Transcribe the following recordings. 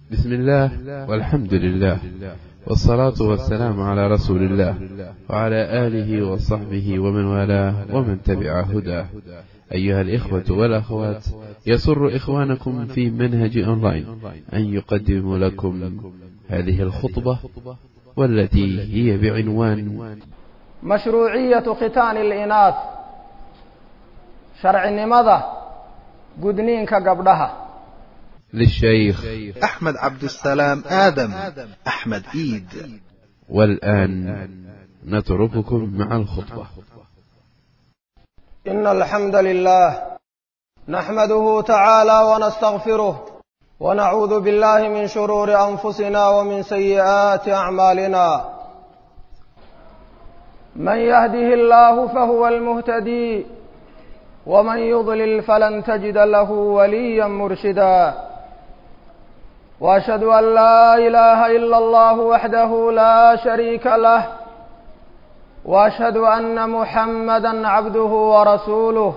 بسم الله والحمد لله والصلاة والسلام على رسول الله وعلى آله وصحبه ومن والاه ومن تبع هداه أيها الإخوة والأخوات يسر إخوانكم في منهج أونلاين أن يقدم لكم هذه الخطبة والتي هي بعنوان مشروعية ختان الإناث sharcinimada gudniinka gabdhaha للشيخ أحمد عبد السلام آدم أحمد إيد والآن نترككم مع الخطبة إن الحمد لله نحمده تعالى ونستغفره ونعوذ بالله من شرور أنفسنا ومن سيئات أعمالنا من يهده الله فهو المهتدي ومن يضلل فلن تجد له وليا مرشدا واشهد ان لا اله الا الله وحده لا شريك له واشهد ان محمدا عبده ورسوله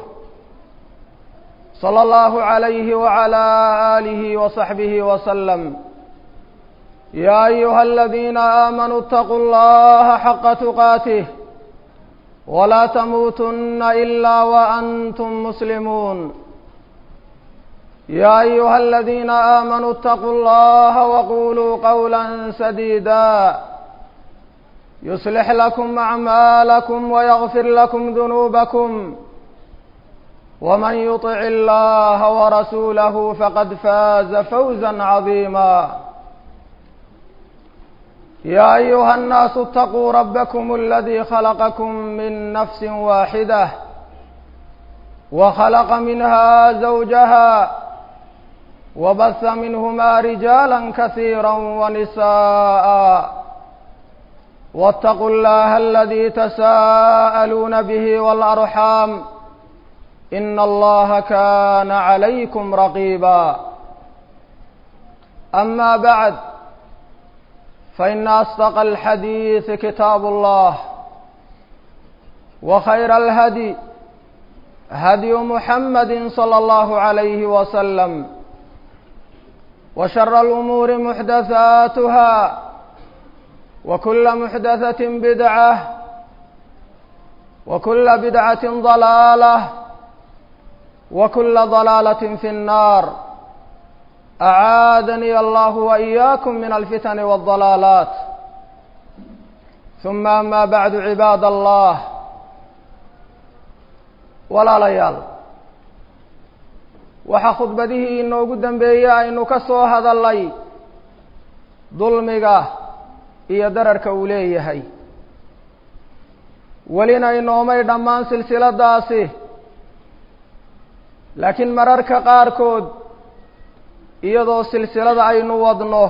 صلى الله عليه وعلى اله وصحبه وسلم يا ايها الذين امنوا اتقوا الله حق تقاته ولا تموتن الا وانتم مسلمون يا ايها الذين امنوا اتقوا الله وقولوا قولا سديدا يصلح لكم اعمالكم ويغفر لكم ذنوبكم ومن يطع الله ورسوله فقد فاز فوزا عظيما يا ايها الناس اتقوا ربكم الذي خلقكم من نفس واحده وخلق منها زوجها وبث منهما رجالا كثيرا ونساء واتقوا الله الذي تساءلون به والارحام ان الله كان عليكم رقيبا اما بعد فإن أصدق الحديث كتاب الله وخير الهدي هدي محمد صلى الله عليه وسلم وشر الأمور محدثاتها وكل محدثة بدعة وكل بدعة ضلالة وكل ضلالة في النار أعاذني الله وإياكم من الفتن والضلالات ثم أما بعد عباد الله walaalayaal waxaa khudbadihii inoogu dambeeyey aynu ka soo hadallay dulmiga iyo dararka uu leeyahay welina inoomay dhammaan silsiladaasi laakiin mararka qaarkood iyadoo silsilada aynu wadno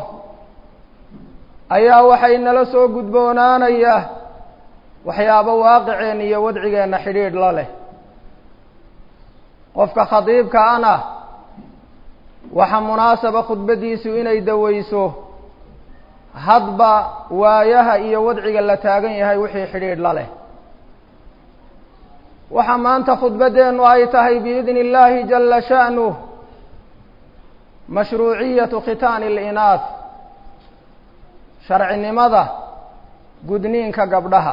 ayaa waxay nala soo gudboonaanaya waxyaabo waaqiceen iyo wadcigeenna xidhiidh la leh qofka khadiibka ana waxaa munaasaba khudbaddiisu inay daweyso hadba waayaha iyo wadciga la taagan yahay wixii xidhiidh la leh waxaa maanta khudbaddeennu ay tahay biidni illaahi jalla sha'nuh mashruuciyatu khitaani alinaas sharcinimada gudniinka gabdhaha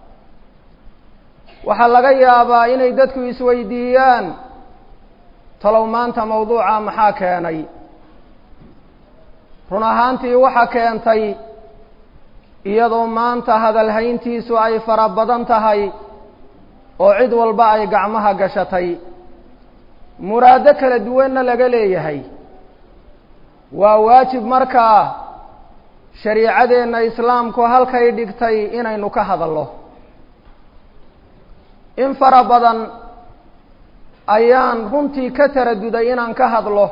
waxaa laga yaabaa inay dadku isweydiiyaan talow maanta mawduuca maxaa keenay run ahaantii waxa keentay iyadoo maanta hadalhayntiisu ay fara badan tahay oo cid walba ay gacmaha gashatay muraado kala duwanna laga leeyahay waa waajib markaa shariicadeenna islaamku halkay dhigtay inaynu ka hadallo in fara badan ayaan runtii ka taraduday inaan ka hadlo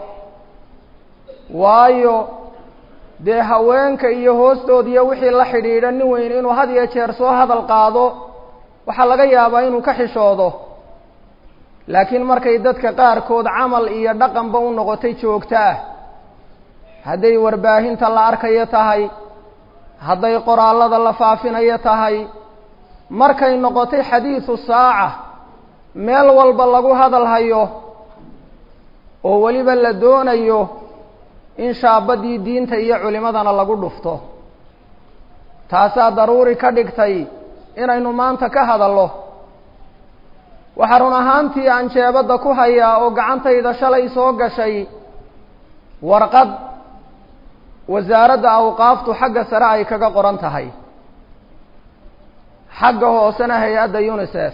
waayo dee haweenka iyo hoostoodiyo wixii la xidhiidha nin weyn inuu had iyo jeer soo hadal qaado waxaa laga yaabaa inuu ka xishoodo laakiin markay dadka qaarkood camal iyo dhaqanba u noqotay joogto ah hadday warbaahinta la arkayo tahay hadday qoraallada la faafinayo tahay markay noqotay xadiidu saaca meel walba lagu hadal hayo oo weliba la doonayo in shaabadii diinta iyo culimadana lagu dhufto taasaa daruuri ka dhigtay inaynu maanta ka hadallo waxaa run ahaantii aan jeebadda ku hayaa oo gacantayda shalay soo gashay warqad wasaaradda awqaaftu xagga sare ay kaga qoran tahay xagga hoosena hay-adda unisef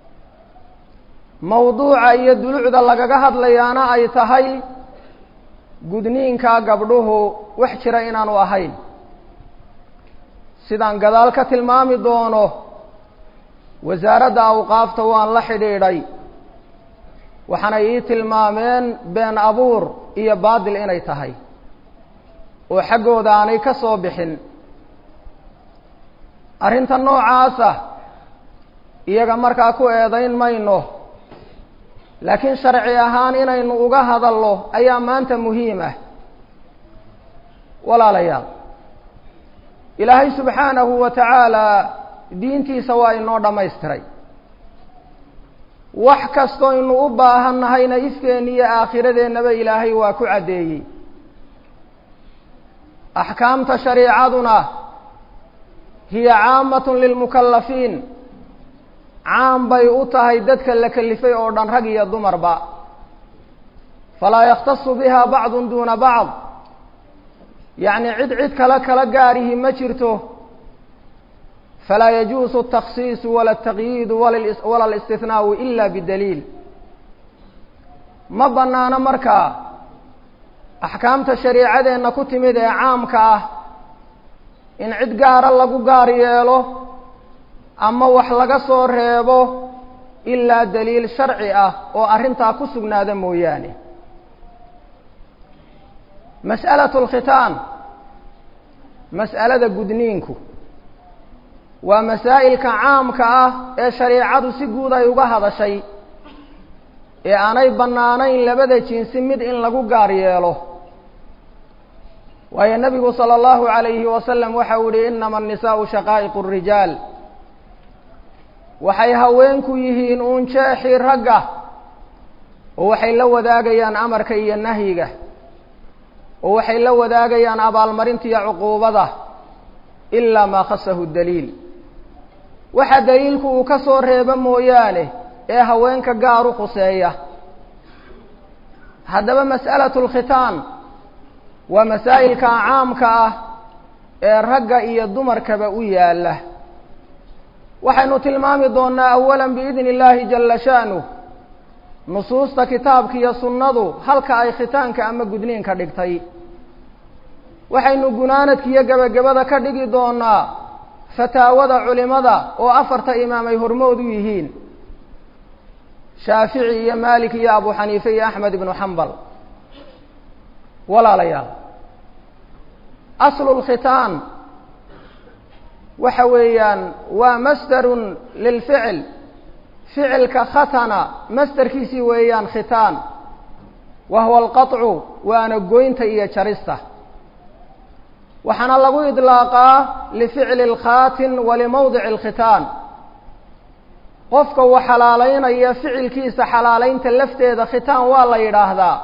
mawduuca iyo dulucda lagaga hadlayaana ay tahay gudniinka gabdhuhu wax jira inaanu ahayn sidaan gadaal ka tilmaami doono wasaaradda awqaafta waan la xidhiidhay waxaanay ii tilmaameen been abuur iyo baadil inay tahay oo xaggooda aanay ka soo bixin arrinta noocaasa iyaga markaa ku eedayn mayno laakiin sharci ahaan inaynu uga hadalno ayaa maanta muhiim ah walaalayaal ilaahay subxaanahu wa tacaala diintiisa waa inoo dhammaystiray wax kastoo inu u baahan nahayna ifkeenna iyo aakhiradeennaba ilaahay waa ku caddeeyey axkaamta shariicaduna hiya caamatun lilmukallafiin caam bay u tahay dadka la kelifay oo dhan rag iyo dumarba falaa yakhtasu biha bacdun duuna bacd yacni cid cid kale kala gaarihi ma jirto falaa yajuusu altakhsiisu wala altaqyiidu wala alistihnaau ila bidaliil ma bannaano markaa axkaamta shariicadeenna ku timid ee caamka ah in cid gaara lagu gaar yeelo ama wax laga soo reebo ilaa daliil sharci ah oo arrintaa ku sugnaada mooyaane mas'alatu alkhitaan mas'alada gudniinku waa masaa'ilka caamka ah ee shariicadu si guud ay uga hadashay ee aanay bannaanayn labada jinsi mid in lagu gaar yeelo waayo nebigu sala allahu calayhi wasalam waxa uu yihi inama annisaa'u shaqaa'iqu rijaal waxay haweenku yihiin uun jeexii ragga oo waxay la wadaagayaan amarka iyo nahyiga oo waxay la wadaagayaan abaalmarinta iyo cuquubada ilaa maa khasahu daliil waxa daliilku uu ka soo reebo mooyaane ee haweenka gaar u khuseeya haddaba mas'alatu alkhitaan waa masaa'ilka caamka ah ee ragga iyo dumarkaba u yaalla waxaynu tilmaami doonnaa awalan biidni illaahi jalla sha'nuh nusuusta kitaabka iyo sunnadu halka ay khitaanka ama gudniinka dhigtay waxaynu gunaanadka iyo gebagabada ka dhigi doonnaa fataawada culimada oo afarta imaam ay hormood u yihiin shaafici iyo maalik iyo abu xaniife iyo axmed ibnu xambal walaalayaal aslu lkhitaan waxa weeyaan waa masdarun lilficil ficilka khatana masdarkiisii weeyaan khitaan wa huwa alqaطcu waana goynta iyo jarista waxaana lagu idlaaqaa lificli اlkhaatin walimawdici اlkhitaan qofka uu xalaalaynaya ficilkiisa xalaalaynta lafteeda khitaan waa la yidhaahdaa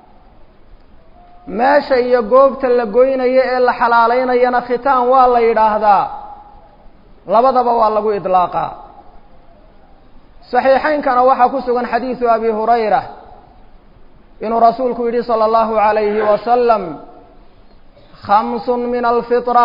meesha iyo goobta la goynayo ee la xalaalaynayana khitaan waa la yidhaahdaa labadaba waa lagu idlaaqaa saxiixaynkana waxaa ku sugan xadiidu abi hurayra inuu rasuulku yidhi salى اllahu عalayhi wasalam khamsun min alfitra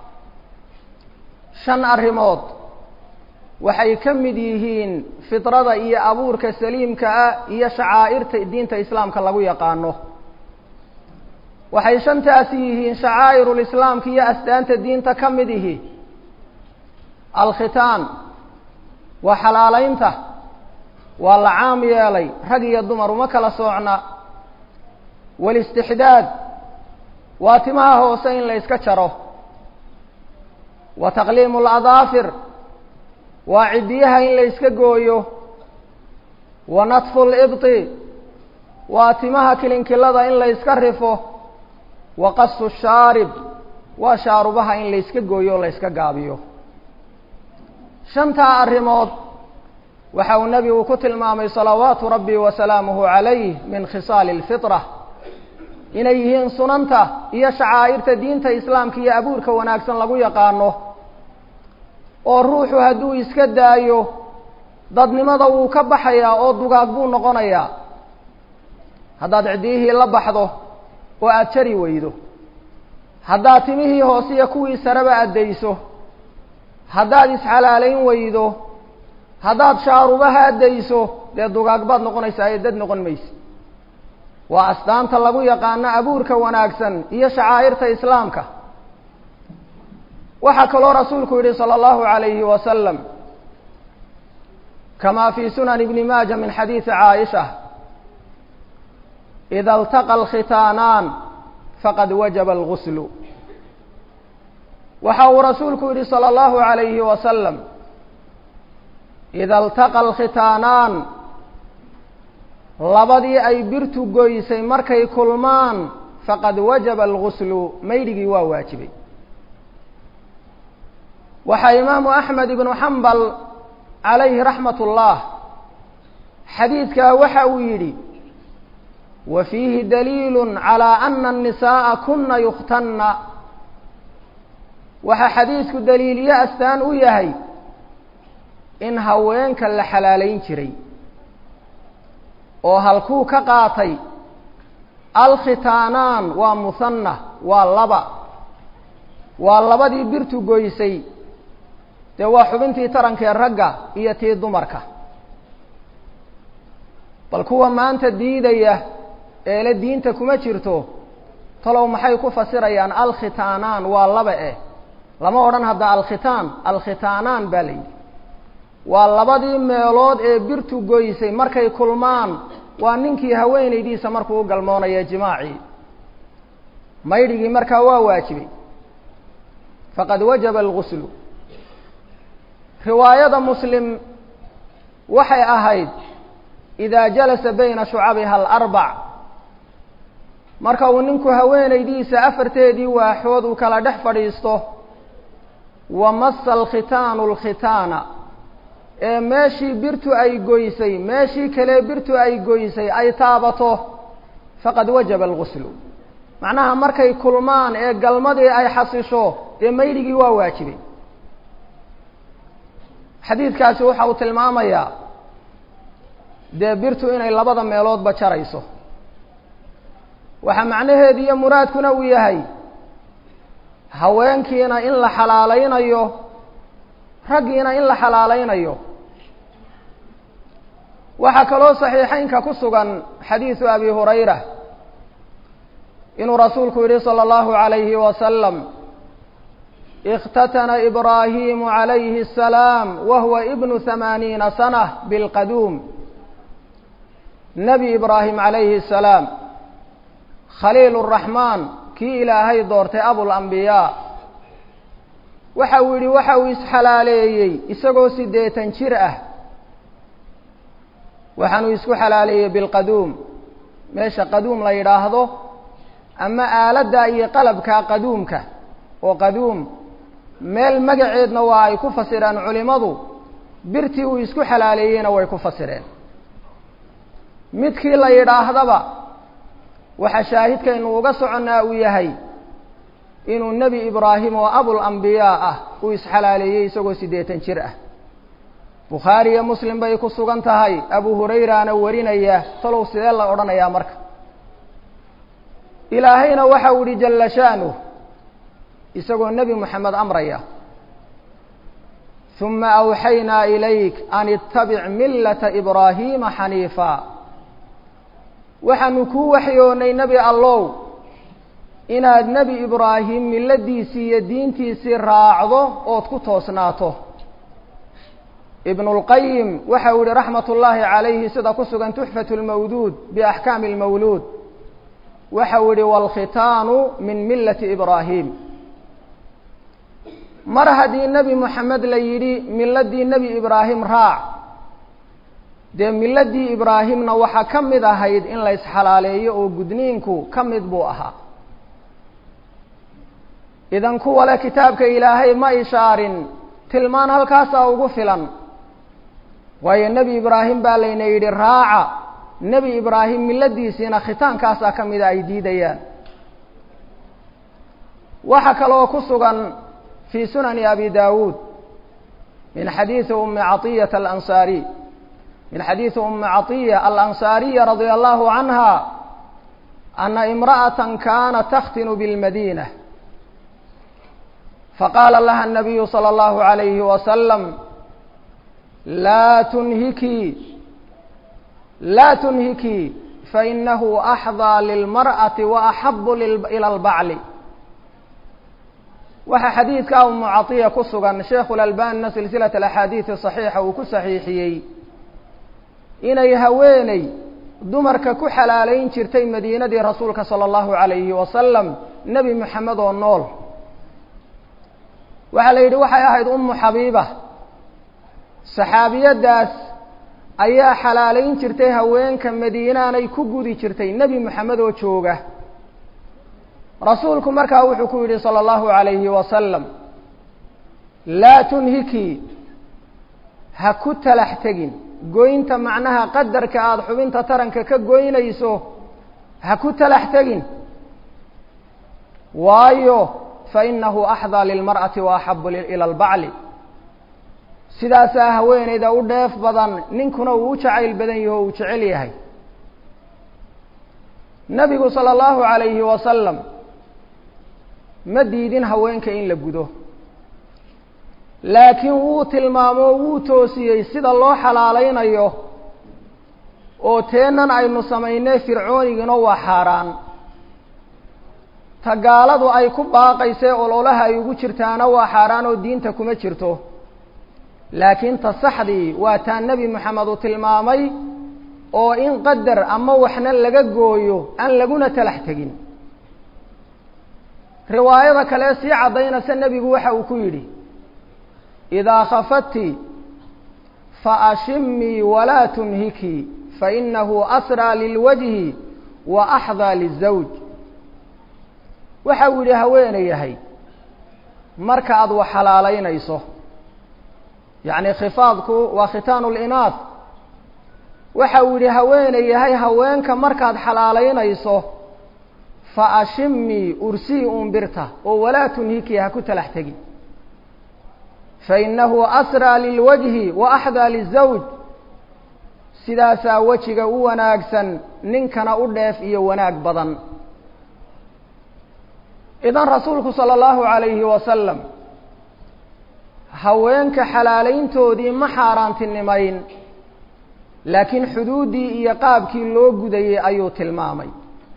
shan arrimood waxay ka mid yihiin fitrada iyo abuurka saliimka ah iyo shacaa'irta diinta islaamka lagu yaqaano waxay shantaasi yihiin shacaa'irulislaamka iyo astaanta diinta ka mid ihi alkhitaan waa xalaalaynta waa la caam yeelay rag iyo dumar uma kala soocna walistixdaad waa timaha hoose in la yska jaro wa taqliimu ladaafir waa ciddiyaha in la yska gooyo wa natfu libti waa timaha kilinkilada in la yska rifo wa qasu shaarib waa shaarubaha in la yska gooyo o la yska gaabiyo shantaa arrimood waxa uu nebigu ku tilmaamay salawaatu rabbi wa salaamuhu calayh min khisaali alfitra inay yihiin sunanta iyo shacaa'irta diinta islaamka iyo abuurka wanaagsan lagu yaqaano oo ruuxu hadduu iska daayo dadnimada wuu ka baxayaa oo dugaag buu noqonayaa haddaad ciddiyihii la baxdo oo aada jari weydo haddaad timihii hoose iyo kuwii sareba addayso haddaad isxalaalayn weydo haddaad shaarubaha addayso dee dugaag baad noqonaysaa ee dad noqon mayse waa astaanta lagu yaqaano abuurka wanaagsan iyo shacaa'irta islaamka waxaa kaloo rasuulku yidhi salى اllahu عalayhi wasalam kama fi sunan ibni maaja min xadiidi caaisha ida اltaqa alkhitaanaan faqad wajaba alguslu waxa uu rasuulku yidhi salى اllahu عalayhi wasalam ida اltaqa alkhitaanaan labadii ay birtu goysay markay kulmaan faqad wajaba alguslu maydhigii waa waajibay waxaa imaamu axmed ibnu xambal calayhi raxmat ullah xadiidkaa waxa uu yidhi wa fiihi daliilu calaa ana annisaa'a kuna yukhtanna waxaa xadiidku daliiliyo astaan u yahay in haweenka la xalaalayn jiray oo halkuu ka qaatay alkhitaanaan waa muhanna waa laba waa labadii birtu goysay dee waa xubintii tarankee ragga iyo tii dumarka bal kuwa maanta diidaya eele diinta kuma jirto talow maxay ku fasirayaan alkhitaanaan waa laba eh lama odhan hadda alkhitaan alkhitaanaan baa la yidhi waa labadii meelood ee birtu goysay markay kulmaan waa ninkii haweenaydiisa markuu u galmoonaya jimaacii maydhigii markaa waa waajibay faqad wajaba alguslu riwaayada muslim waxay ahayd idaa jalasa bayna shucabiha alarbac marka uu ninku haweenaydiisa afarteedii waaxood uu kala dhex fadhiisto wa massa alkhitaanu alkhitaana ee meeshii birtu ay goysay meeshii kale birtu ay goysay ay taabato faqad wajaba alguslu macnaha markay kulmaan ee galmadii ay xasisho dee maydhigii waa waajibay xadiidkaasi waxa uu tilmaamayaa dee birtu inay labada meeloodba jarayso waxaa macnaheedu iyo muraadkuna uu yahay haweenkiina in la xalaalaynayo raggiina in la xalaalaynayo waxaa kaloo saxiixeynka ku sugan xadiisu abi hurayra inuu rasuulku yidhi salى اllahu عalayhi wasalam اkhtatana ibraahimu عalayhi الsalaam wa huwa ibnu hamaaniina sanة bilqaduum nebi ibraahim calayhi الsalaam khaliil الraxmaan kii ilaahay doortay abulambiyaa waxa uu yidhi waxa uu isxalaaleeyey isagoo siddeetan jir ah waxaanuu isku xalaaleeyey bilqaduum meesha qaduum la yidhaahdo ama aaladda iyo qalabka qaduumka oo qaduum meel magaceedna waa ay ku fasireen culimmadu birtii uu isku xalaaleeyeyna way ku fasireen midkii la yidhaahdaba waxaa shaahidkaynu uga soconnaa uu yahay inuu nebi ibraahim oo abulambiyaa ah uu isxalaaleeyey isagoo siddeetan jir ah bukhaari iyo muslim bay ku sugan tahay abu hurayraana warinaya talow sidee la odhanayaa marka ilaahayna waxa uu ihi jalla sha'nuh isagoo nebi moxamed amraya huma awxaynaa ilayk an ittabic millata ibraahiima xaniifa waxaanu kuu waxyoonay nebi allow inaad nebi ibraahim milladiisii iyo diintiisii raacdo ood ku toosnaato ibnu اlqayim waxa uu yihi raxmat ullaahi calayhi sida ku sugan tuxfat اlmawduud biaxkaami اlmawluud waxa uu yihi wاlkhitaanu min millati ibraahim mar haddii nebi moxamed la yidhi miladii nebi ibraahim raac dee miladii ibraahimna waxaa ka mid ahayd in la isxalaaleeyo oo gudniinku ka mid buu ahaa idan kuwa le kitaabka ilaahay ma ishaarin tilmaan halkaasaa ugu filan waayo nebi ibraahim baa layna yidhi raaca nebi ibraahim milladiisiina khitaankaasaa ka mida ay diidayaan waxaa kaloo ku sugan fii sunani abi daawuud min xadiidi umi caطiyata alansaariy min xadiidi umi caطiya alansaariya radia allahu canha ana imra'ata kanat takhtinu biاlmadina faqaala laha الnabiyu salى اllahu عalayhi wasalam laa tunhikii laa tunhikii fainahu axdaa lilmar'ati waaxabu ila اlbacli waxaa xadiidka umu caطiya ku sugan sheikhu lalbanina silsilaة axaadiidi صaxiixa uu ku saxiixiyey inay haweeney dumarka ku xalaalayn jirtay madiinadii rasuulka salى اllahu عalayhi wasalam nebi moxamed oo nool waxaa la yidhi waxay ahayd umu xabiiba saxaabiyaddaas ayaa xalaalayn jirtay haweenka madiinaanay ku gudi jirtay nebi moxamed oo jooga rasuulku markaa wuxuu ku yidhi salى اllahu عalayhi wasalam laa tunhikii ha ku talax tegin goynta macnaha qadarka aada xubinta taranka ka goynayso ha ku talax tegin waayo fainahu axdaa lilmar'ati wa axabu ila albacli sidaasaa haweeneyda u dheef badan ninkuna uu u jacayl badan yaho uu jecel yahay nebigu salى اllahu عalayhi wasalam ma diidin haweenka in la gudo laakiin wuu tilmaamo wuu toosiyey sida loo xalaalaynayo oo teenan aynu samaynay fircoonigina waa xaaraan ta gaaladu ay ku baaqaysee ololaha ay ugu jirtaana waa xaaraan oo diinta kuma jirto laakiin ta saxdii waa taa nebi moxamed uu tilmaamay oo in qadar ama waxna laga gooyo aan laguna talax tegin riwaayada kale sii caddaynaysa nebigu waxa uu ku yidhi idaa khafadti faashimii walaa tunhikii fainahu asraa lilwajhi wa axdaa lizawj waxa uu yidhi haweenayahay marka aada wax xalaalaynayso yacni khifaadku waa khitaanu linaad waxa uu yidhi haweenayahay haweenka markaad xalaalaynayso fa ashimii ursii umbirta oo walaa tunhikii ha ku talax tegin fainahu asraa lilwajhi wa axdaa lizawj sidaasaa wejiga u wanaagsan ninkana u dheef iyo wanaag badan idan rasuulku sala allahu calayhi wasalam haweenka xalaalayntoodii ma xaaraantinimayn laakiin xuduuddii iyo qaabkii loo gudayey ayuu tilmaamay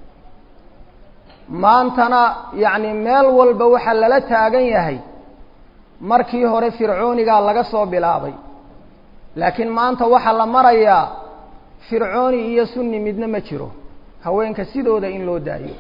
maantana yacni meel walba waxaa lala taagan yahay markii hore fircoonigaa laga soo bilaabay laakiin maanta waxaa la marayaa fircooni iyo sunni midna ma jiro haweenka sidooda in loo daayo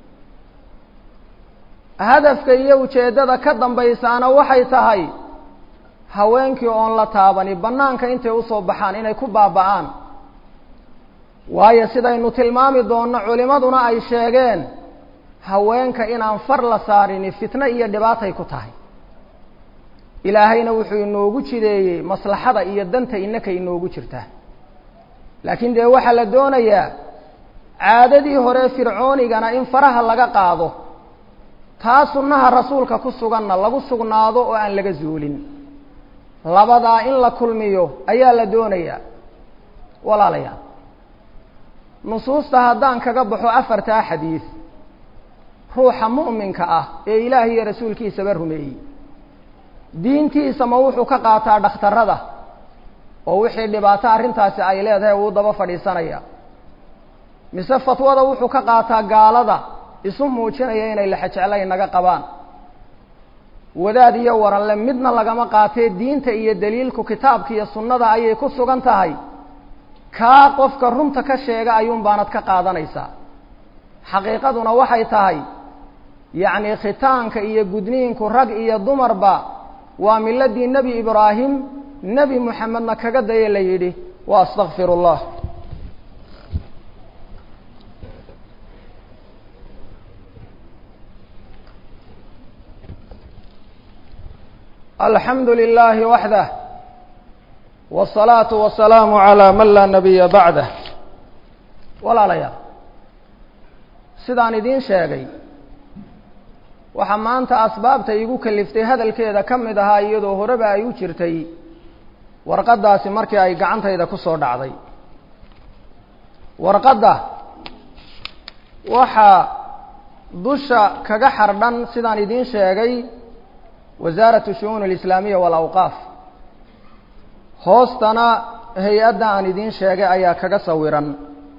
hadafka iyo ujeeddada ka dambaysaana waxay tahay haweenkii oon la taabani bannaanka intay usoo baxaan inay ku baaba'aan waayo sidaynu tilmaami doonno culimaduna ay sheegeen haweenka inaan far la saarini fitno iyo dhibaatay ku tahay ilaahayna wuxuu inoogu jideeyey maslaxada iyo danta innaka inoogu jirtaa laakiin dee waxaa la doonayaa caadadii hore fircoonigana in faraha laga qaado taa sunnaha rasuulka ku suganna lagu sugnaado oo aan laga zuulin labadaa in la kulmiyo ayaa la doonayaa walaalayaal nusuusta haddaan kaga baxo afartaa xadiid ruuxa mu'minka ah ee ilaahay iyo rasuulkiisaba rumeeyey diintiisa ma wuxuu ka qaataa dhakhtarrada oo wixii dhibaato arrintaasi ay leedahay uu daba fadhiisanaya mise fatwada wuxuu ka qaataa gaalada isu muujinaya inay lexejeclay naga qabaan wadaad iyo waranle midna lagama qaatee diinta iyo daliilku kitaabka iyo sunnada ayay ku sugan tahay kaa qofka runta ka sheega ayuun baanad ka qaadanaysaa xaqiiqaduna waxay tahay yacni khitaanka iyo gudniinku rag iyo dumarba waa miladii nebi ibraahim nebi moxamedna kaga daya la yidhi wa astakfir اllah alxamdu lilahi waxdah wالsalaaةu wasalaamu عalى man laa nabiya bacdah walaalayaal sidaan idiin sheegay waxaa maanta asbaabta igu kaliftay hadalkeeda ka mid ahaa iyadoo horeba ay u jirtay warqaddaasi markii ay gacantayda ku soo dhacday warqadda waxaa dusha kaga xardhan sidaan idiin sheegay wasaaratu shu'uun alislaamiya waalawqaaf hoostana hay-adda aan idiin sheegay ayaa kaga sawiran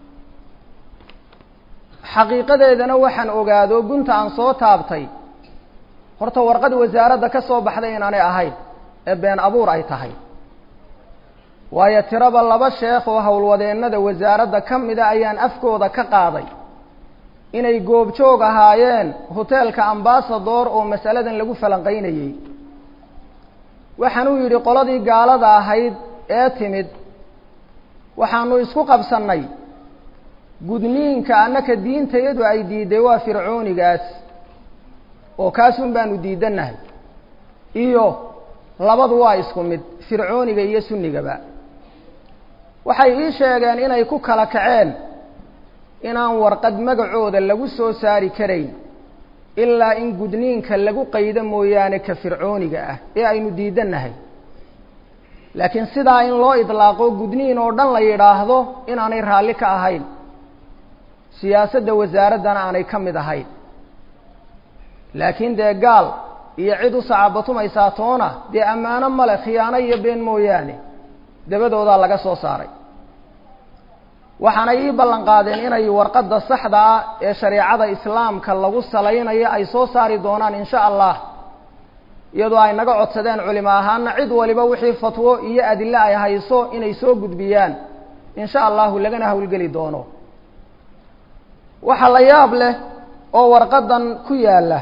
xaqiiqadeedana waxaan ogaado gunta aan soo taabtay horta warqad wasaaradda ka soo baxday inaanay ahayn ee been abuur ay tahay waayo tiraba laba sheekh oo howlwadeennada wasaaradda ka mida ayaan afkooda ka qaaday inay goobjoog ahaayeen hoteelka ambasador oo masaladan lagu falanqaynayey waxaanuu yidhi qoladii gaalada ahayd ee timid waxaanu isku qabsannay gudniinka annaka diintayadu ay diiday waa fircoonigaas oo kaasun baanu diidannahay iyo labadu waa isku mid fircooniga iyo sunnigaba waxay ii sheegeen inay ku kala kaceen inaan warqad magacooda lagu soo saari karayn ilaa in gudniinka lagu qaydo mooyaane ka fircooniga ah ee aynu diidannahay laakiin sidaa in loo idlaaqo gudniin oo dhan la yidhaahdo inaanay raalli ka ahayn siyaasadda wasaaraddana aanay ka mid ahayn laakiin dee gaal iyo cid u sacabatumaysaa toona dee ammaano male khiyaano iyo been mooyaane dabadoodaa laga soo saaray waxaanay ii ballan qaadeen inay warqadda saxda ah ee shareecada islaamka lagu salaynayo ay soo saari doonaan insha allah iyadoo ay naga codsadeen culimo ahaana cid waliba wixii fatwo iyo adille ay hayso inay soo gudbiyaan insha allahu lagana howlgeli doono waxaa la yaab leh oo warqaddan ku yaalla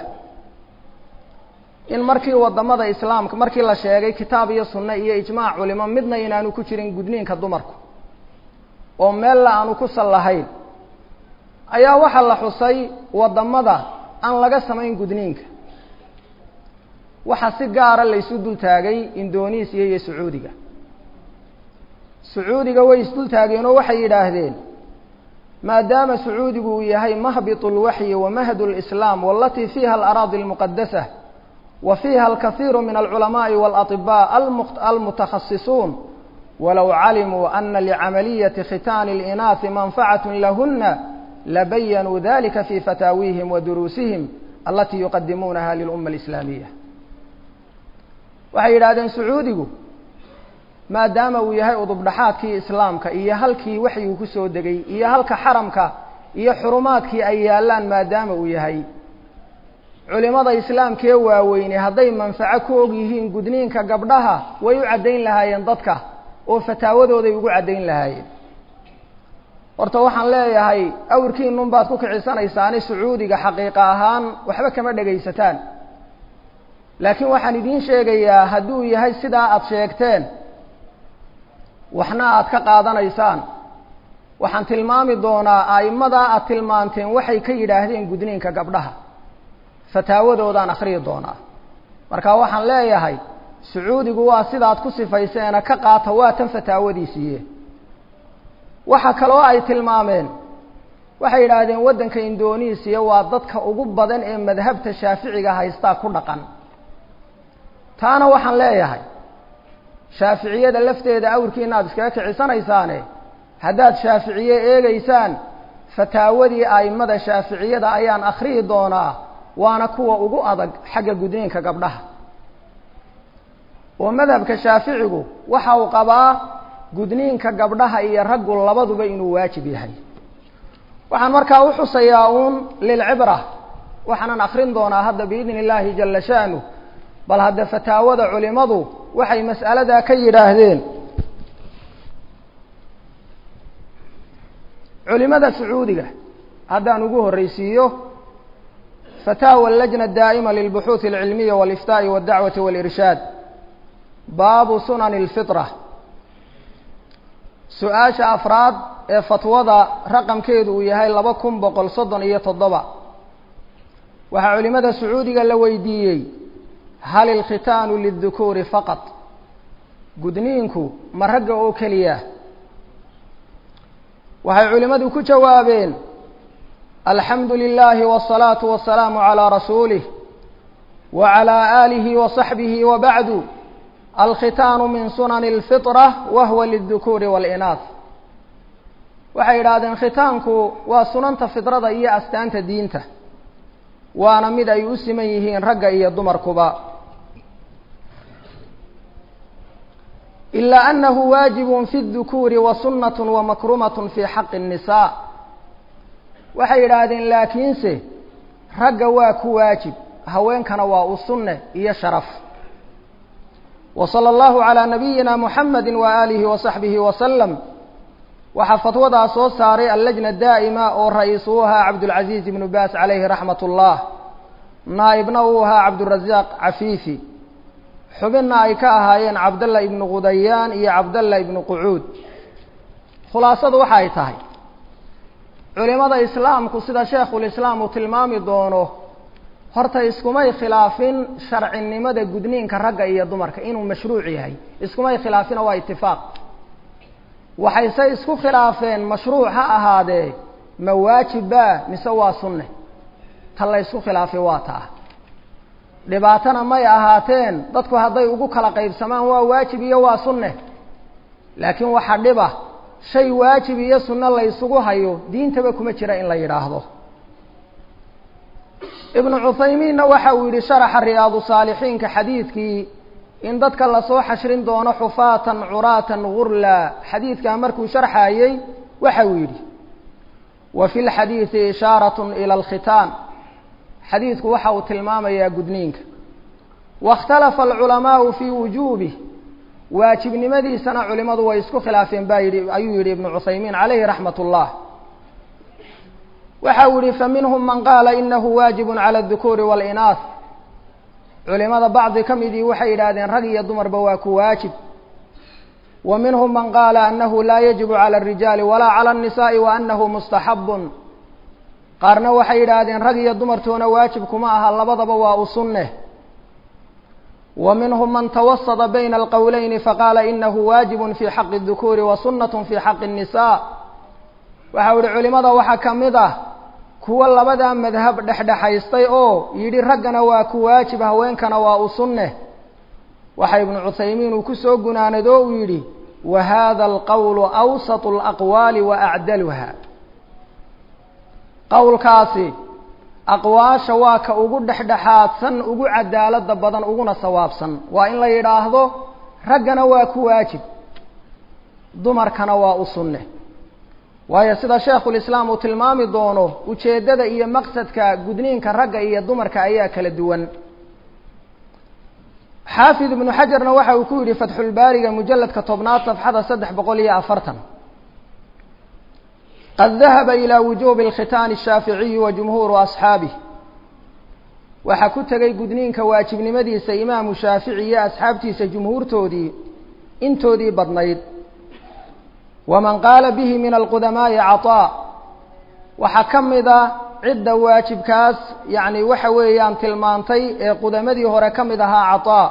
in markii waddamada islaamka markii la sheegay kitaab iyo sunne iyo ijmaac culimo midna inaanu ku jirin gudniinka dumarku oo meella aanu ku sal lahayn ayaa waxaa la xusay waddamada aan laga samayn gudniinka waxaa si gaara laysu dul taagay indonesiya iyo sacuudiga sacuudiga way isdul taageen oo waxay yidhaahdeen maadaama sacuudigu uu yahay mahbitu اlwaxyi wa mahdu اlislaam walatii fiiha alaraadi اlmuqadasa wa fiiha alkahiiru min alculamaءi wاlaطibaa almutakhasisuun walow calimuu ana licamaliyati khitaani اlinaahi manfacat lahuna labayanuu dalika fi fataawiihim wa duruusihim alatii yuqadimuunaha lilumma alislaamiya waxay yidhahdeen sacuudigu maadaama uu yahay udubdhaxaadkii islaamka iyo halkii waxyuu ku soo degay iyo halka xaramka iyo xurumaadkii ay yaallaan maadaama uu yahay culimada islaamkee waaweyne hadday manfaco ku og yihiin gudniinka gabdhaha way u caddayn lahaayeen dadka oo fataawadooday ugu caddayn lahaayeen horta waxaan leeyahay awrkiinun baad ku kicisanaysaan sacuudiga xaqiiqa ahaan waxba kama dhegaysataan laakiin waxaan idiin sheegayaa hadduu yahay sidaa aada sheegteen waxna aada ka qaadanaysaan waxaan tilmaami doonaa a'immadaa aada tilmaanteen waxay ka yidhaahdeen gudniinka gabdhaha fataawadoodaan akhriyi doonaa marka waxaan leeyahay sacuudigu waa sidaad ku sifayseena ka qaata waa tan fataawadiisiiye waxa kaloo ay tilmaameen waxay yidhaahdeen waddanka indonesiya waa dadka ugu badan ee madhabta shaaficiga haystaa ku dhaqan taana waxaan leeyahay shaaficiyada lafteeda awrkiina aada iskaga kicisanaysaan haddaad shaaficiye eegeysaan fataawadii a'immada shaaficiyada ayaan akhriyi doonaa waana kuwa ugu adag xagga gudniinka gabdhaha oo madhabka shaaficigu waxa uu qabaa gudniinka gabdhaha iyo raggu labaduba inuu waajib yahay waxaan markaa u xusayaa uun lilcibra waxaanan akrin doonaa hadda biidni illaahi jala sha'nu bal hadda fataawada culimadu waxay mas'aladaa ka yidhaahdeen culimada sacuudiga haddaan ugu horreysiiyo fataawa allajna daa'ima lilbuxuuثi alcilmiya waliftaa'i waاdacwati walirshaad baabu sunani اlfitra su-aasha afraad ee fatwada raqamkeedu uu yahay laba kun boqol soddon iyo toddoba waxaa culimada sacuudiga la weydiiyey hal ilkhitaanu liلdukuuri faqad gudniinku ma ragga oo keliya waxay culimmadu ku jawaabeen alxamdu lilaahi wالsalaatu wasalaamu calىa rasuulih wa calىa aalihi wa saxbihi wa bacdu alkhitaanu min sunani اlfiطra wa huwa liلdukuuri wاlinaas waxay yidhaahdeen khitaanku waa sunanta fidrada iyo astaanta diinta waana mid ay u siman yihiin ragga iyo dumarkuba ilaa anahu waajibun fi اdukuuri wa sunat wa makrumat fi xaqi الnisaa waxay yidhaahdeen laakiinse ragga waa ku waajib haweenkana waa u sunne iyo sharaf wa salى اllahu calىa nabiyina muxamadi wa aalihi wa saxbihi wasalam waxaa fatwadaa soo saaray allajna daa'ima oo ra-iis uu ahaa cabdulcaziiz ibnu baas calayhi raxmat ullah naa'ibna uu ahaa cabdurasaaq cafiifi xubinna ay ka ahaayeen cabdalla ibnu qudayaan iyo cabdalla ibnu qucuud khulaasadu waxa ay tahay culimada islaamku sida sheekhulislaam uu tilmaami doono horta iskumay khilaafin sharcinimada gudniinka ragga iyo dumarka inuu mashruuc yahay iskumay khilaafina waa itifaaq waxayse isku khilaafeen mashruuc ha ahaadee ma waajibba mise waa sunne ta la ysku khilaafay waa taa dhibaatana may ahaateen dadku hadday ugu kala qaybsamaan waa waajib iyo waa sunne laakiin waxaa dhiba shay waajib iyo sunno la ysugu hayo diintaba kuma jira in la yidhaahdo ibnu cuthaymiinna waxa uu yidhi sharaxa riyaadu saalixiinka xadiidkii in dadka lasoo xashrin doono xufaatan curaatan gurla xadiidkaa markuu sharxaayey waxa uu yidhi wa fi lxadiidi ishaarat ila alkhitaan xadiidku waxa uu tilmaamayaa gudniinka wakhtalafa alculamaau fii wujuubih waajibnimadiisana culimadu way isku khilaafeen baa yidhi ayuu yidhi ibnu cuthaymiin calayhi raxmat ullah waxa uu yihi faminhum man qaala inahu waajibu cala adukuuri wاlinaas culimada bacdi ka midii waxay yidhaahdeen rag iyo dumarba waa ku waajib wa minhum man qaala anahu laa yajibu cala الrijaali walaa cala الnisaءi wa anahu mustaxabun qaarna waxay yidhaahdeen rag iyo dumartoona waajib kuma aha labadaba waa u sunne wa minhum man tawasada bayna alqowleyni faqaala inahu waajibu fi xaqi الdukuuri wa sunat fi xaqi الnisaa waxa u ihi culimada waxaa ka mid ah kuwa labadaa madhab dhexdhexaystay oo yidhi raggana waa ku waajib haweenkana waa u sunne waxa ibnu cuthaymiin uu ku soo gunaanado uu yidhi wa hada alqowlu awsatu alaqwaali wa acdaluha qowlkaasi aqwaasha waa ka ugu dhexdhexaadsan ugu cadaalada badan uguna sawaabsan waa in la yidhaahdo raggana waa ku waajib dumarkana waa u sunne waayo sida sheekhulislaam uu tilmaami doono ujeeddada iyo maqsadka gudniinka ragga iyo dumarka ayaa kala duwan xaafid ibnu xajarna waxa uu ku yidhi fatxulbaariga mujalladka tobnaad safxada saddex boqol iyo afartan qad dahaba ilaa wujuubi alkhitaani ashaaficiyi wa jumhuuru asxaabih waxaa ku tegay gudniinka waajibnimadiisa imaamu shaafici iyo asxaabtiisa jumhuurtoodii intoodii badnayd waman qaala bihi min alqudamaa'i cataa waxaa ka mid a cidda waajibkaas yacni waxa weeyaan tilmaantay ee qudamadii hore ka mid ahaa cataa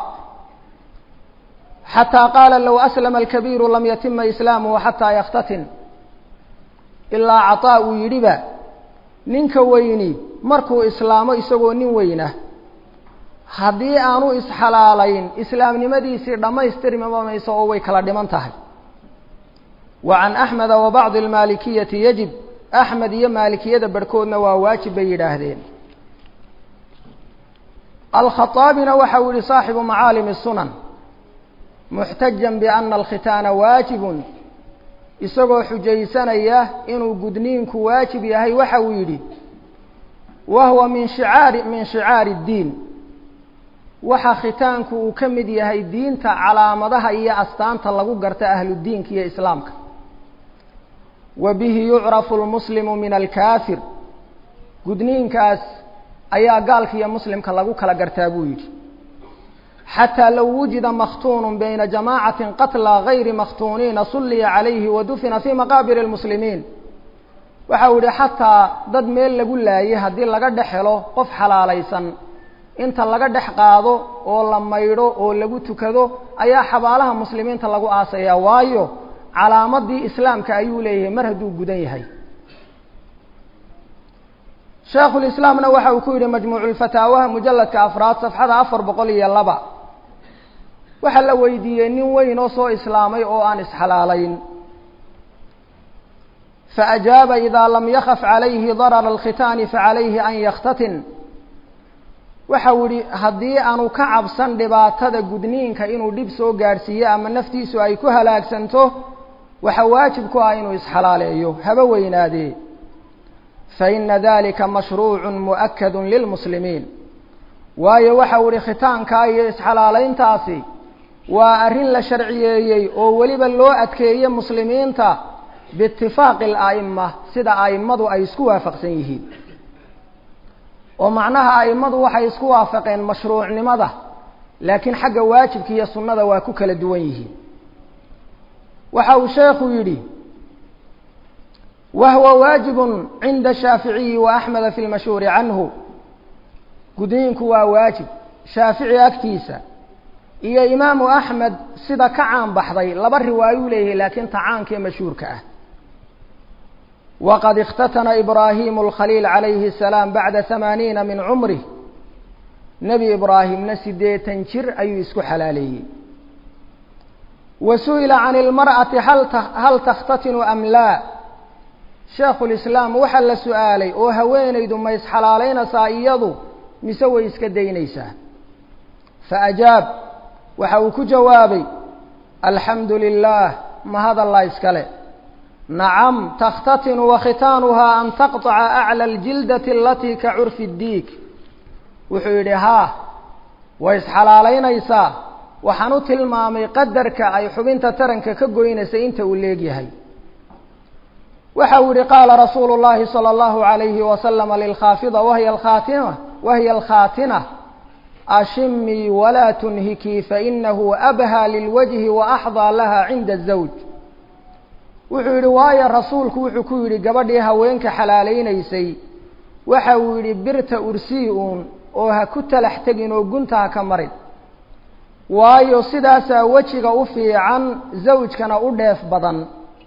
xataa qaala low aslama alkabiiru lam yatima islaamuhu xataa yakhtatin ilaa cataa uu yidhiba ninka weyni markuu islaamo isagoo nin weyna haddii aanu isxalaalayn islaamnimadiisii dhammaystirmama mayso oo way kala dhiman tahay wa can axmeda wa bacdi almaalikiyati yajib axmed iyo maalikiyada barhkoodna waa waajib bay yidhaahdeen alkhaaabina waxa uu yihi saaxibu macaalimi sunan muxtajan biana alkhitaana waajibun isagoo xujaysanaya inuu gudniinku waajib yahay waxa uu yidhi wa huwa min shicaari min shicaari اddiin waxa khitaanku uu ka mid yahay diinta calaamadaha iyo astaanta lagu garta ahludiinka iyo islaamka wa bihi yucrafu lmuslimu min alkaafir gudniinkaas ayaa gaalka iyo muslimka lagu kala gartaa buu yidhi xataa low wujida makhtuunu bayna jamaacatin qatla gayri makhtuuniina sulliya calayhi wa dufina fii maqaabir lmuslimiin waxa uu yihi xataa dad meel lagu laayay haddii laga dhex helo qof xalaalaysan inta laga dhex qaado oo la maydho oo lagu tukado ayaa xabaalaha muslimiinta lagu aasayaa waayo calaamadii islaamka ayuu leeyahay mar hadduu gudan yahay sheekhulislaamna waxa uu ku yidhi majmuuculfataawaha mujalladka afraad safxada afar boqol iyo laba waxaa la weydiiyey nin weyn oo soo islaamay oo aan isxalaalayn faajaaba idaa lam yakaf calayhi darara alkhitaani facalayhi an yakhtatin waxau yihi haddii aanu ka cabsan dhibaatada gudniinka inuu dhib soo gaadhsiiyo ama naftiisu ay ku halaagsanto waxa waajib ku ah inuu isxalaaleeyo haba weynaadee faina dalika mashruucu mu'akadu lilmuslimiin waayo waxau ihi khitaankaa iyo isxalaalayntaasi waa arrin la sharciyeeyey oo weliba loo adkeeye muslimiinta biitifaaqi ala'ima sida a'immadu ay isku waafaqsan yihiin oo macnaha a'immadu waxay isku waafaqeen mashruucnimada laakiin xagga waajibka iyo sunnada waa ku kala duwan yihiin waxa uu sheekhu yidhi wahwa waajibun cinda shaaficiyi wa axmeda fi lmashhuuri canhu gudniinku waa waajib shaafici agtiisa iyo imaamu axmed sida ka caan baxday laba riwaayuu leeyahay laakiin tacaankaee mashhuurka ah waqad اkhtatana ibraahimu اlkhaliil calayhi الsalaam bacda hamaaniina min cumrih nebi ibraahimna siddeetan jir ayuu isku xalaaleeyey wa su'ila can اlmar'ati hal takhtatinu am laa sheekhu lislaam waxaa la su'aalay oo haweenaydu ma isxalaalaynaysaa iyadu mise way iska daynaysaa faajaab waxa uu ku jawaabay alxamdu lilah mahadallaa iskale nacam takhtatinu wakhitaanuhaa an taqطaca aclى اljildati alatii ka curfi اdiig wuxuu yidhi haa way isxalaalaynaysaa waxaan u tilmaamay qadarka ay xubinta taranka ka goynaysa inta uu leegyahay waxa uu yihi qaala rasuulu اllahi salى اllahu عalayhi waslama lilkhaafida wahiy alkhaatima wahiya alkhaatina ashimii walaa tunhikii fainahu abhaa lilwajhi waaxdaa laha cinda الzawj wuxuu yidhi waayo rasuulku wuxuu ku yidhi gabadhii haweenka xalaalaynaysay waxa uu yidhi birta ursii uun oo ha ku talax tegin oo gunta ha ka marin waayo sidaasaa wejiga u fiican zawjkana u dheef badan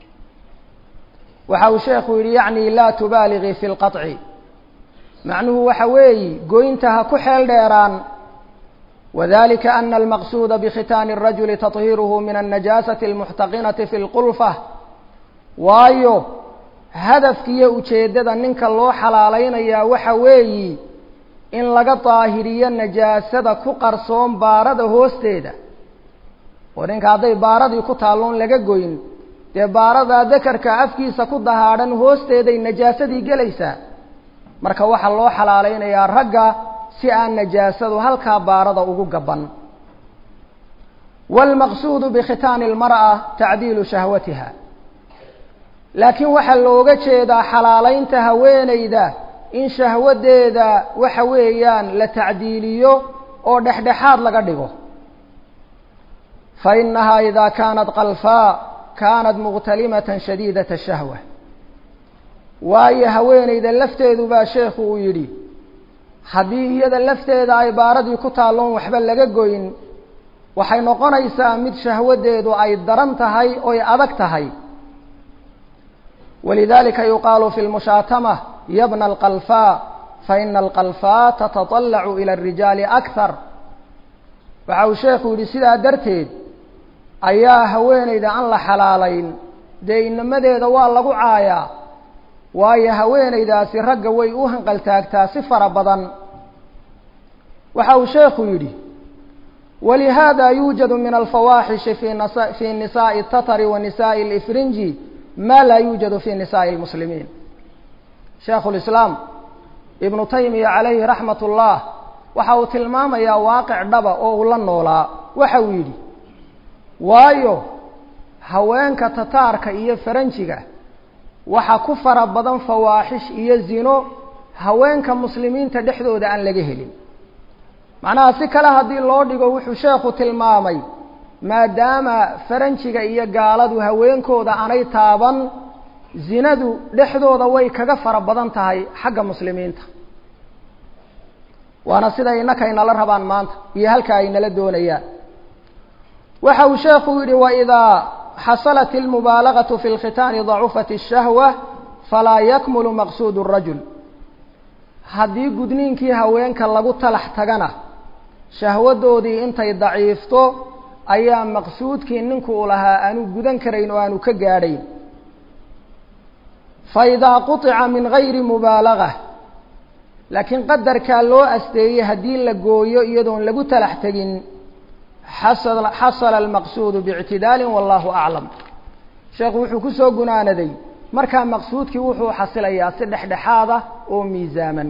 waxa uu sheekhu yidhi yacni laa tubaaligii fi lqaطci macnuhu waxa weeyi goynta ha ku xeel dheeraan wadalika ana almaqsuuda bikhitaani الrajuli taطhiiruhu min الnajaasati اlmuxtaqinati fi اlqulfa waayo hadafkiiyo ujeeddada ninka loo xalaalaynayaa waxa weeyi in laga daahiriyo najaasada ku qarsoon baarada hoosteeda oo ninka hadday baaradii ku taalloon laga goyn dee baaradaa dakarka afkiisa ku dahaadhan hoosteeday najaasadii gelaysaa marka waxaa loo xalaalaynayaa ragga si aan najaasadu halkaa baarada ugu gaban waalmaqsuudu bikhitaani almar'a tacdiilu shahwatiha laakiin waxaa looga jeedaa xalaalaynta haweenayda in shahwadeeda waxa weeyaan la tacdiiliyo oo dhexdhexaad laga dhigo fa inahaa idaa kaanat qalfaa kaanat muqtalimatan shadiidat ashahwa waayo haweenayda lafteedu baa sheekhu uu yidhi haddii iyada lafteeda ay baaradii ku taalloon waxba laga goyn waxay noqonaysaa mid shahwadeedu ay daran tahay oy adag tahay walidalika yuqaalu fi lmushaatama yabna alqalfaa faina alqalfaa tatatallacu ila arijaali akthar waxa uu sheekhu yidhi sidaa darteed ayaa haweenayda aan la xalaalayn dee inamadeeda waa lagu caayaa waayo haweenaydaasi ragga way u hanqaltaagtaa si fara badan waxa uu sheekhu yidhi walihada yuujadu min alfawaaxishi fi nisaa'i اtatari wa nisaa'i اlifrinji ma laa yuujadu fi nisaa'i اlmuslimiin sheekhu lislaam ibnu taymiya calayhi raxmat ullah waxa uu tilmaamayaa waaqic dhaba oo uu la noolaa waxa uu yidhi waayo haweenka tataarka iyo faranjiga waxaa ku fara badan fawaaxish iyo zino haweenka muslimiinta dhexdooda aan laga helin macnaha si kale haddii loo dhigo wuxuu sheekhu tilmaamay maadaama faranjiga iyo gaaladu haweenkooda aanay taaban zinadu dhexdooda way kaga fara badan tahay xagga muslimiinta waana sida innaka inala rabaan maanta iyo halka ay nala doonayaan waxa uu sheekhu yidhi waidaa xasalat اlmubaalagaة fi اlkhitaani dacufat الshahwة falaa yakmulu maqsuud الrajul haddii gudniinkii haweenka lagu talax tagana shahwadoodii intay daciifto ayaa maqsuudkii ninku u lahaa aanu gudan karayn oo aanu ka gaadhayn faidaa quطica min gayri mubaalagة laakiin qadarkaa loo asteeyey haddii la gooyo iyadoon lagu talax tegin xasala almaqsuudu biictidaali wallahu aclam sheekhu wuxuu ku soo gunaanaday markaa maqsuudkii wuxuu xasilayaa si dhexdhexaada oo miisaaman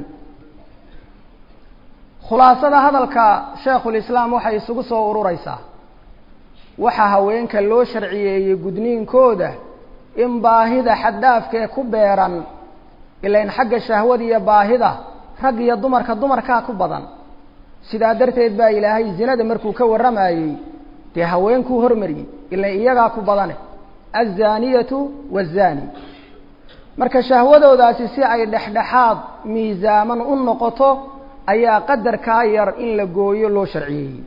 khulaasada hadalka sheekhulislaam waxay isugu soo urureysaa waxaa haweenka loo sharciyeeyey gudniinkooda in baahida xaddhaafkee ku beeran ilain xagga shahwada iyo baahida rag iyo dumarka dumarkaa ku badan sidaa darteed baa ilaahay zinada markuu ka warramayey dee haweenkuu hormariyey ilan iyagaa ku badane azaniyatu waazani marka shahwadoodaasi si ay dhexdhexaad miisaaman u noqoto ayaa qadarkaa yar in la gooyo loo sharciyeeyey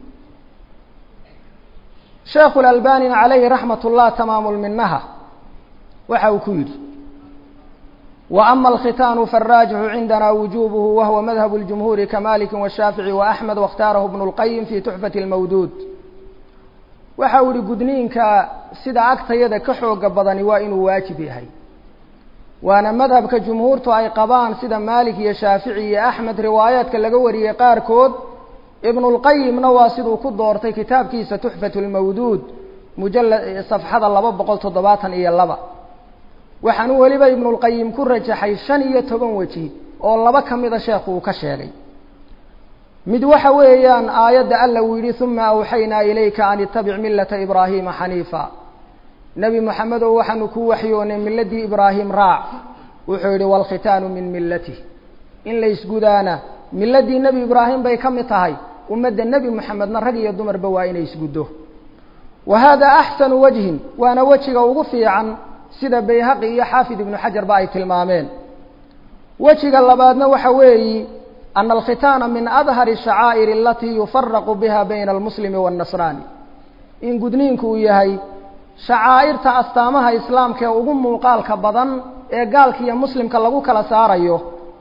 sheekhu lalbanina calayhi raxmat ullah tamaamulminaha waxa uu ku yidhi وأma الkhitاn faالراجح عindna وuجوبه وهو mdهب الجمهور كمالك والشhاaفiعي وأحمد واkhتاaرh بن الqيم في تحفة المwdود waxa uu ihi gudniinka sida agtayada ka xooga badani waa inuu waajib yahay waana madhabka jumhuurtu ay qabaan sida malik iyo shaafici iyo axmed riwaayaadka laga wariyey qaarkood ibn اlqayimna waa siduu ku doortay kitaabkiisa tuxfat اlmawduud mujala safxada laba boqol toddobaatan iyo laba waxaanu weliba ibn اlqayim ku rajaxay shan iyo toban weji oo laba ka mida sheekhu uu ka sheegay mid waxa weeyaan aayadda alla uu yidhi uma awxaynaa ilayka an itabic milata ibraahima xaniifa nebi moxamedow waxaanu ku waxyoonay miladii ibraahim raac wuxuu yidhi waalkhitaanu min milatih in la isgudaana miladii nebi ibraahim bay ka mid tahay ummadda nebi moxamedna rag iyo dumarba waa inay isguddo wa hada axsanu wajhin waana wejiga ugu fiican sida bayhaqi iyo xaafid ibnu xajarba ay tilmaameen wejiga labaadna waxa weeyi ana alkhitaana min adhari shacaa'ir alatii yufaraqu biha bayna almuslimi waannasraani in gudniinku uu yahay shacaa'irta astaamaha islaamka ee ugu muuqaalka badan ee gaalka iyo muslimka lagu kala saarayo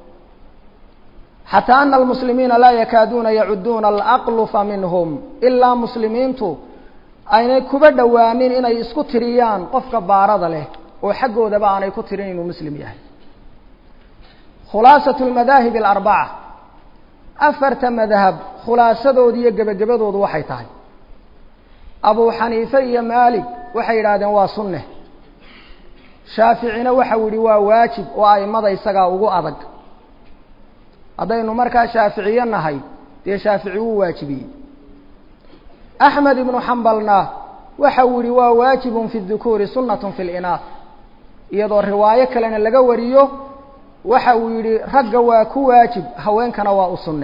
xataa ana almuslimiina laa yakaaduuna yacuduuna alaqlufa minhum ilaa muslimiintu aynay kuba dhowaanin inay isku tiriyaan qofka baarada leh oo xaggoodaba aanay ku tirin inuu muslim yahay khulaasatu lmadaahib alarbaca afarta madhab khulaasadooda iyo gebagabadoodu waxay tahay abuu xaniife iyo maalik waxay yidhaahdeen waa sunne shaaficina waxau yidhi waa waajib oo aimada isagaa ugu adag haddaynu markaa shaaficiye nahay dee shaafici wuu waajibiyey axmed ibnu xambalna waxa uu yihi waa waajibun fi dukuuri sunnatun fi linaah iyadoo riwaayo kalena laga wariyo waxa uu yidhi ragga waa ku waajib haweenkana waa u sunne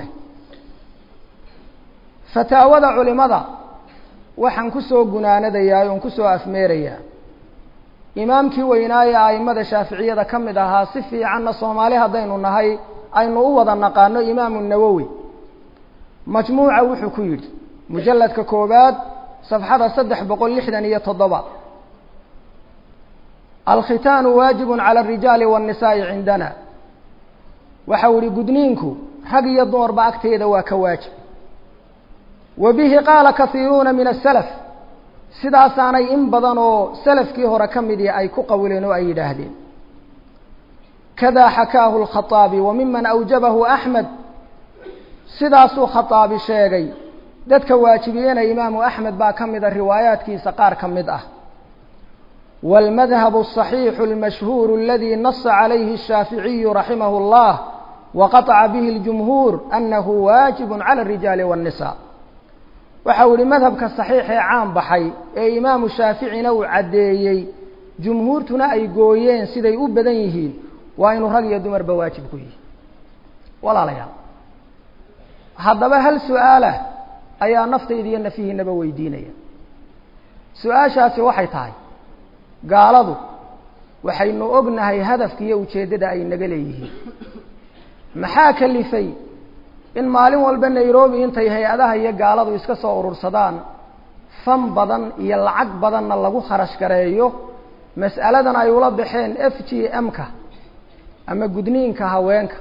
fataawada culimada waxaan kusoo gunaanadayaa oon kusoo afmeerayaa imaamkii weynaaye aimada shaaficiyada ka mid ahaa si fiicanna soomaali haddaynu nahay aynu u wada naqaano imaamu nawowi majmuuca wuxuu ku yidhi mujalladka koowaad safxada saddex boqol lixdan iyo toddoba alkhitaanu waajibun cala alrijaali waannisaa'i cindana waxau ihi gudniinku rag iyo dumarba agteeda waa ka waajib wa bihi qaala kahiiruuna min asalaf sidaasaanay in badan oo salafkii hore ka midii ay ku qawileen oo ay yidhaahdeen kada xakaahu lkhaaabi wa miman awjabahu axmed sidaasuu khaaabi sheegay dadka waajibiyena imaamu axmed baa ka mida riwaayaatkiisa qaar ka mid ah wاlmadhab الصaxiixu اlmashhuur اladii nasa calayhi الshaaficiyu raximah اllah waqaطca bihi اljumhuur anahu waajib calى الrijaali wالnisa waxau yihi madhabka صaxiixee caan baxay ee imaamu shaaficina uu caddeeyey jumhuurtuna ay gooyeen siday u badan yihiin waa inuu rag iyo dumarba waajib ku yihi walaalayaal haddaba hal su-aalah ayaa naftayda iyo nafihiinaba weydiinaya su-aashaasi waxay tahay gaaladu waxaynu ognahay hadafka iyo ujeeddada ay naga leeyihiin maxaa kalifay in maalin walba nairobi intay hay-adaha iyo gaaladu iska soo urursadaan fan badan iyo lacag badanna lagu kharash gareeyo mas'aladan ay ula baxeen f g m-ka ama gudniinka haweenka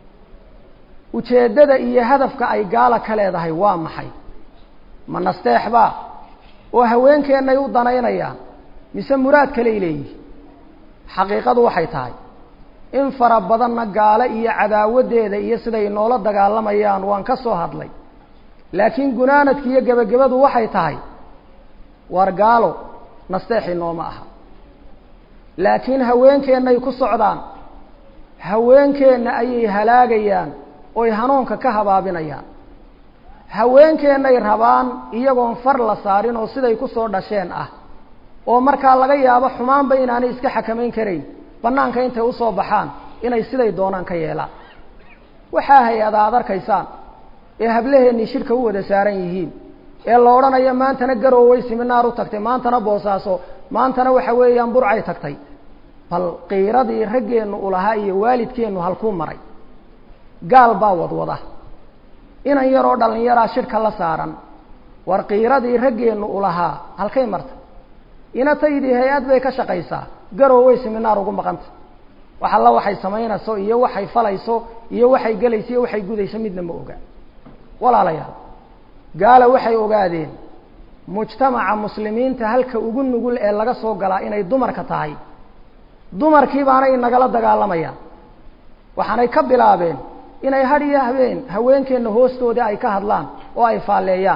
ujeeddada iyo hadafka ay gaala ka leedahay waa maxay ma nasteexbaa oo haweenkeennay u danaynayaan mise muraad kaley leeyihi xaqiiqadu waxay tahay in fara badanna gaalo iyo cadaawaddeeda iyo siday noola dagaalamayaan waan ka soo hadlay laakiin gunaanadki iyo gebagabadu waxay tahay waar gaalo nasteexi nooma aha laakiin haweenkeennay ku socdaan haweenkeenna ayay halaagayaan oy hanuunka ka habaabinayaan haweenkeennay rabaan iyagoon far la saarin oo siday ku soo dhasheen ah oo markaa laga yaabo xumaanba inaanay iska xakamayn karayn bannaanka intay usoo baxaan inay siday doonaan ka yeelaan waxaa hay-ada aad arkaysaan ee hablaheennii shirka u wada saaran yihiin ee la odhanayo maantana garooway siminaar u tagtay maantana boosaaso maantana waxa weeyaan burcay tagtay bal qiiradii raggeennu u lahaa iyo waalidkeennu halkuu maray gaal baa wadwada inan yaroo dhallinyaraa shirka la saaran war qiiradii raggeennu u lahaa halkay marta inataydii hay-ad bay ka shaqaysaa garooway siminaar ugu maqanta wax alla waxay samaynayso iyo waxay falayso iyo waxay gelayso iyo waxay gudayso midna ma oga walaalayaal gaala waxay ogaadeen mujtamaca muslimiinta halka ugu nugul ee laga soo galaa inay dumarka tahay dumarkii baanay nagala dagaalamayaan waxaanay ka bilaabeen inay had iyo habeen haweenkeenna hoostoodii ay ka hadlaan oo ay faalleeyaan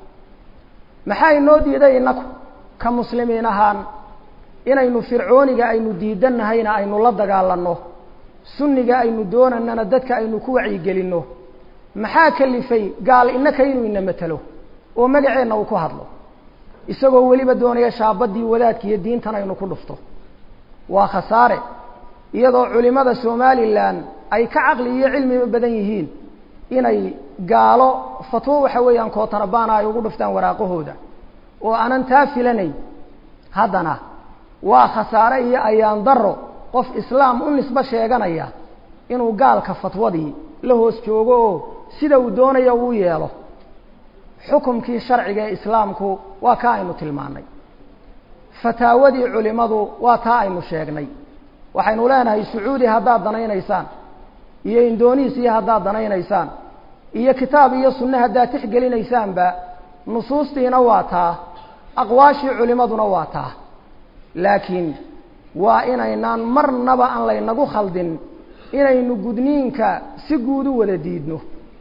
maxaa inoo diiday innaku ka muslimiin ahaan inaynu fircooniga aynu diidannahayna aynu la dagaalanno sunniga aynu doonanana dadka aynu ku wacyigelinno maxaa kalifay gaal innaka inuu ina matelo oo magaceenna uu ku hadlo isagoo weliba doonaya shaabadii wadaadka iyo diintan aynu ku dhufto waa khasaare iyadoo culimada somalilan ay ka caqli iyo cilmiba badan yihiin inay gaalo fatwo waxa weeyaan kootanabana ay ugu dhuftaan waraaqahooda oo aanan taa filanayn haddana waa khasaare iyo ayaan daro qof islaam u nisbo sheeganaya inuu gaalka fatwadii la hoos joogo oo sida uu doonaya uu yeelo xukumkii sharciga ee islaamku waa kaa aynu tilmaanay fataawadii culimadu waa taa aynu sheegnay waxaynu leenahay sacuudi haddaad danaynaysaan iyo indonesiya haddaad danaynaysaan iyo kitaab iyo sunne haddaad tixgelinaysaanba nusuustiina waa taa aqwaashii culimaduna waa taa laakiin waa inaynaan marnaba aan laynagu khaldin inaynu gudniinka si guud u wada diidno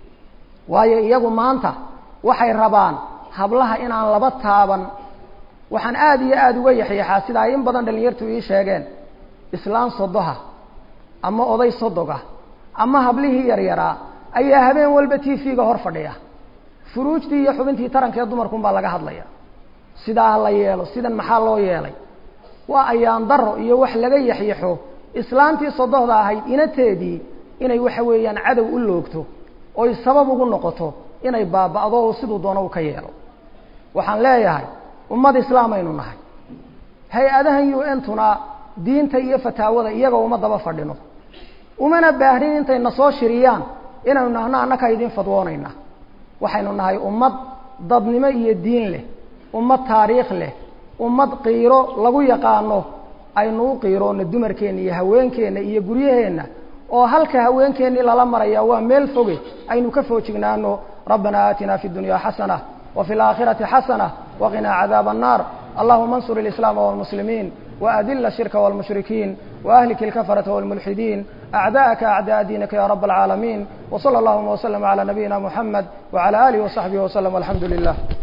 waayo iyagu maanta waxay rabaan hablaha inaan laba taaban waxaan aada iyo aada uga yaxyaxaa sida ay in badan dhalinyartu ii sheegeen islaan sodoha ama oday sodoga ama hablihii yaryaraa ayaa habeen walba t v-ga hor fadhiya furuujtii iyo xubintii tarankaee dumarkun baa laga hadlaya sidaa la yeelo sidan maxaa loo yeelay waa ayaan daro iyo wax laga yaxyaxo islaantii sodohda ahayd inateedii inay waxa weeyaan cadow u loogto oy sabab ugu noqoto inay baaba'do oo siduu doono u ka yeelo waxaan leeyahay ummad islaamaynu nahay hay-adahan u n tuna diinta iyo fataawada iyaga uma daba fadhino umana baahnin intay na soo shiriyaan inaynu nahno annaka idin fadwoonayna waxaynu nahay ummad dadnimo iyo diin leh ummad taariikh leh ummad qiiro lagu yaqaano aynu u qiiroona dumarkeenna iyo haweenkeenna iyo guryaheenna oo halka haweenkeennii lala maraya waa meel foge aynu ka foojignaano rabbana aatina fi dunya xasana wa fi alaakhirati xasana waqinaa cadaaba annar allahuma ansur alislaama walmuslimiin وأذل الشرك والمشركين وأهلك الكفرة والملحدين أعداءك أعداء دينك يا رب العالمين وصلى اللهم وسلم على نبينا محمد وعلى آله وصحبه وسلم والحمد لله